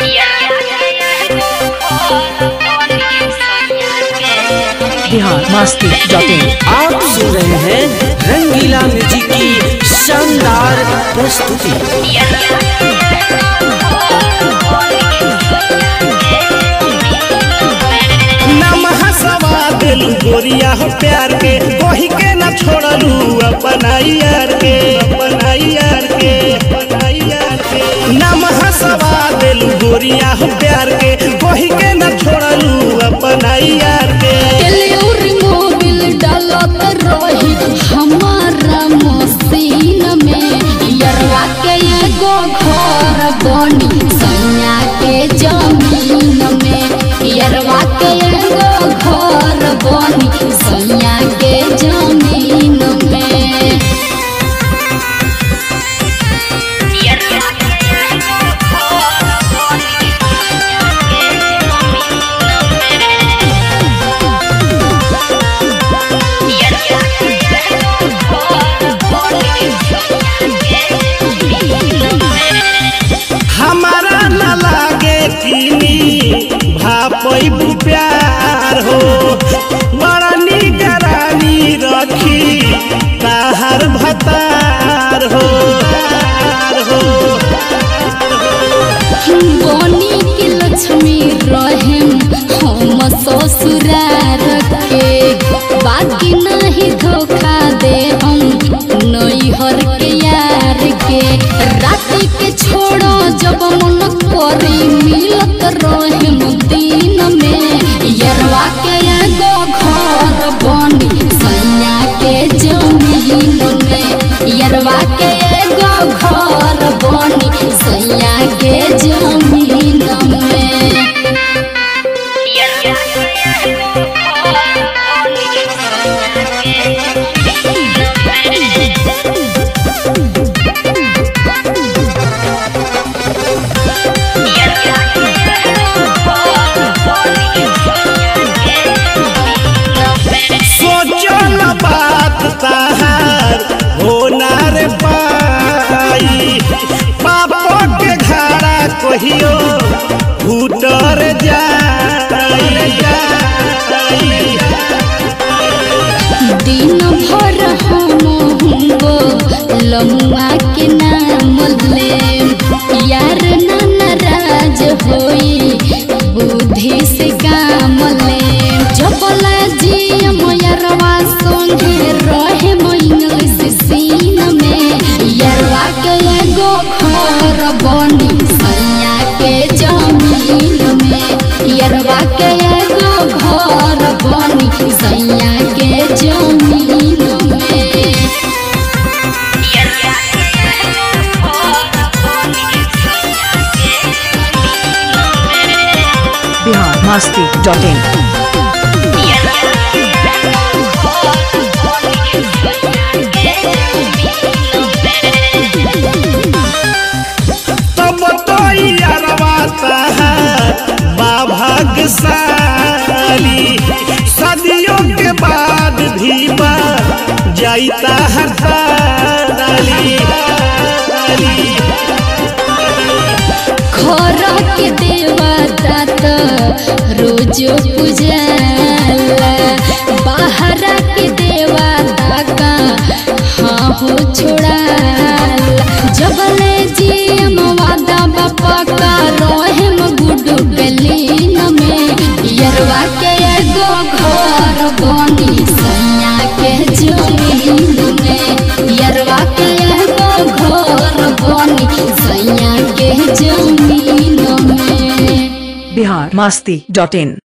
Bihar Masti dot in आप सुन रहे हैं रंगीला म्यूजिक की शानदार प्रस्तुति नमः सवा दिलू गोरिया हो प्यार के कोही के न छोड़लू अपना यार के अपना यार के अपना यार के नमः सवा दिलू गोरिया हो प्यार के कोही के न छोड़लू अपना यार के केलियोरी मोबिल डालत रही हमारा मसीन में यरवा के एगो घर बनी सैया के जमीन में यरवा के एगो घर बनी सैया के जमीन में हमारा न लागे चीनी भापई प्यार हो बड़ा निगरानी रखी ताहर भतार हो तार हो बनी के लक्ष्मी रहेम हम ससुरार के बाकी नहीं धोखा दे हम नैहर के यार के रात के छोड़ो जब मन करी मिलत रहेम दिन में यरवा के एगो घर बनी सैया के जमीन में यरवा के एगो घर बनी सैया के जमीन में सोचो न बात ताहार होना रे पाई पापो के घाड़ा कहियो भूतर जाई जाई दिन भर हम हुंगो लमुआ के नाम ले यार नाना राज होई बुद्धि से काम ले जबला जी मयरवा संगे रहे इंग्लिश सीन में यरवा के एगो घर बनी सैया के जमीन में यरवा के एगो घर बनी सैया के जमीन में बिहार मस्ती डॉट इन तब तो यारवा ताहार भाग्यशाली सदियों के बाद भी बा जाइता हर ताली घर के देवता तो रोजो पूजाला बाहर के देवता का हाँ हो छोड़ाला जबले जी वादा बापा का रोहिम गुडू गलीन में यरवा के एगो घर बनी सैया के जमीन में यरवा के एगो घर बनी सैया के जमीन में बिहार मस्ती डॉट इन